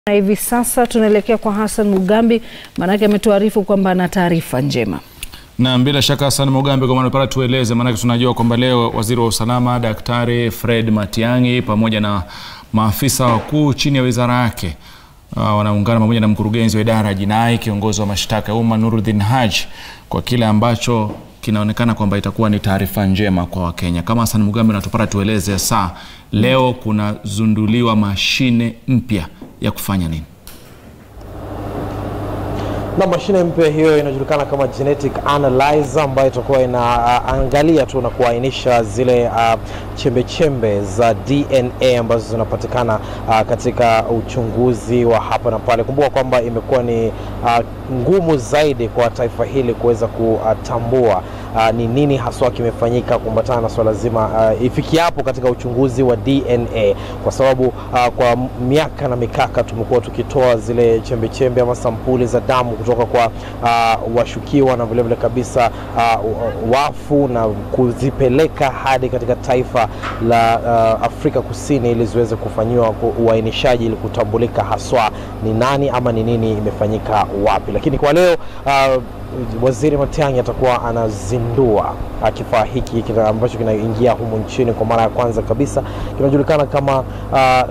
Na hivi sasa tunaelekea kwa Hassan Mugambi, maanake ametuarifu kwamba ana taarifa njema. Na bila shaka Hassan Mugambi, kwa maana tueleze, maanake tunajua kwamba leo waziri wa usalama Daktari Fred Matiang'i pamoja na maafisa wakuu chini ya wizara yake uh, wanaungana pamoja na mkurugenzi wa idara ya jinai, kiongozi wa mashtaka ya umma Nuruddin Haji kwa kile ambacho kinaonekana kwamba itakuwa ni taarifa njema kwa Wakenya. Kama Hassan Mugambi natupata, tueleze saa leo kunazunduliwa mashine mpya ya kufanya nini? na mashine mpya hiyo inajulikana kama genetic analyzer ambayo itakuwa inaangalia tu na kuainisha zile uh, chembe chembe za DNA ambazo zinapatikana uh, katika uchunguzi wa hapa na pale. Kumbuka kwamba imekuwa ni uh, ngumu zaidi kwa taifa hili kuweza kutambua ni uh, nini haswa kimefanyika kuambatana na swala zima uh, ifikiapo katika uchunguzi wa DNA, kwa sababu uh, kwa miaka na mikaka tumekuwa tukitoa zile chembe chembe ama sampuli za damu kutoka kwa uh, washukiwa na vilevile kabisa uh, wafu na kuzipeleka hadi katika taifa la uh, Afrika Kusini ili ziweze kufanyiwa uainishaji ili kutambulika haswa ni nani ama ni nini imefanyika wapi. Lakini kwa leo uh, Waziri Matiang'i atakuwa anazindua kifaa hiki ambacho kinaingia humu nchini kwa mara ya kwanza kabisa, kinajulikana kama uh,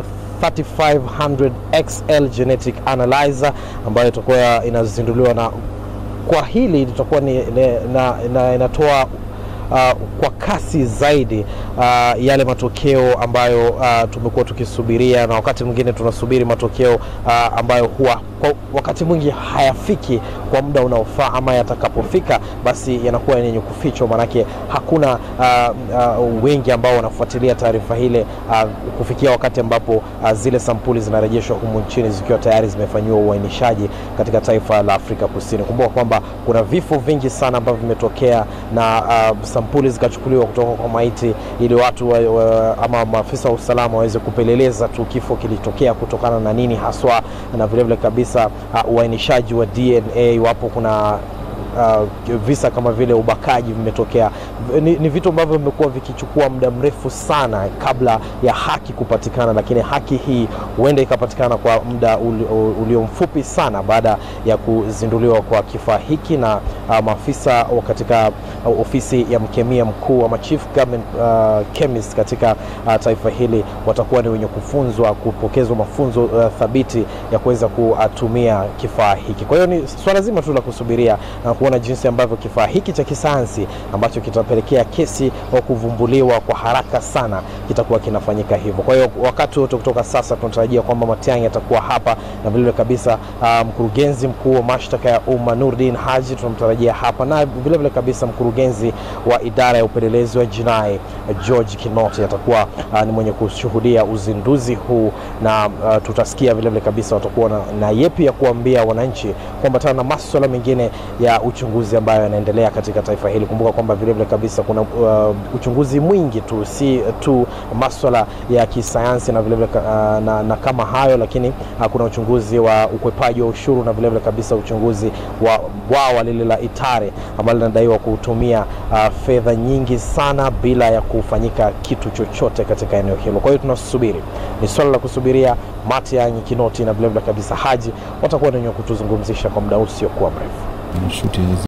3500 XL genetic analyzer ambayo itakuwa inazinduliwa, na kwa hili litakuwa ni, na, na, inatoa Uh, kwa kasi zaidi uh, yale matokeo ambayo uh, tumekuwa tukisubiria, na wakati mwingine tunasubiri matokeo uh, ambayo huwa kwa wakati mwingi hayafiki kwa muda unaofaa, ama yatakapofika basi yanakuwa yenye kufichwa, manake hakuna uh, uh, wengi ambao wanafuatilia taarifa hile uh, kufikia wakati ambapo uh, zile sampuli zinarejeshwa humu nchini zikiwa tayari zimefanyiwa uainishaji katika taifa la Afrika Kusini. Kumbuka kwamba kuna vifo vingi sana ambavyo vimetokea na uh, sampuli zikachukuliwa kutoka kwa maiti ili watu wa, wa, ama maafisa wa usalama waweze kupeleleza tu kifo kilitokea kutokana na nini haswa, na vilevile kabisa uh, uainishaji wa DNA iwapo kuna Uh, visa kama vile ubakaji vimetokea. Ni, ni vitu ambavyo vimekuwa vikichukua muda mrefu sana kabla ya haki kupatikana, lakini haki hii huenda ikapatikana kwa muda ulio mfupi sana baada ya kuzinduliwa kwa kifaa hiki na uh, maafisa katika uh, ofisi ya mkemia mkuu ama chief government uh, chemist katika uh, taifa hili watakuwa ni wenye kufunzwa, kupokezwa mafunzo uh, thabiti ya kuweza kutumia kifaa hiki. Kwa hiyo ni swala zima tu la kusubiria na kuona jinsi ambavyo kifaa hiki cha kisayansi ambacho kitapelekea kesi wa kuvumbuliwa kwa haraka sana kitakuwa kinafanyika hivyo. Kwa hiyo wakati wote kutoka sasa tunatarajia kwamba Matiang'i atakuwa hapa na vilevile kabisa uh, mkurugenzi mkuu wa mashtaka ya umma Nuruddin Haji tunamtarajia hapa na vilevile kabisa mkurugenzi wa idara ya upelelezi wa jinai George Kinoti atakuwa uh, ni mwenye kushuhudia uzinduzi huu na uh, tutasikia vilevile kabisa watakuwa na, na yepi ya kuambia wananchi kuambatana na maswala mengine ya uchunguzi ambayo yanaendelea katika taifa hili. Kumbuka kwamba vilevile kabisa kuna uh, uchunguzi mwingi tu, si tu maswala ya kisayansi na vilevile uh, na, na kama hayo, lakini uh, kuna uchunguzi wa ukwepaji wa ushuru na vilevile kabisa uchunguzi wa bwawa lile la Itare ambalo linadaiwa kutumia uh, fedha nyingi sana bila ya kufanyika kitu chochote katika eneo hilo. Kwa hiyo tunasubiri, ni swala la kusubiria. Matiang'i, Kinoti na vilevile kabisa Haji watakuwa wenye kutuzungumzisha kwa muda usiokuwa mrefu.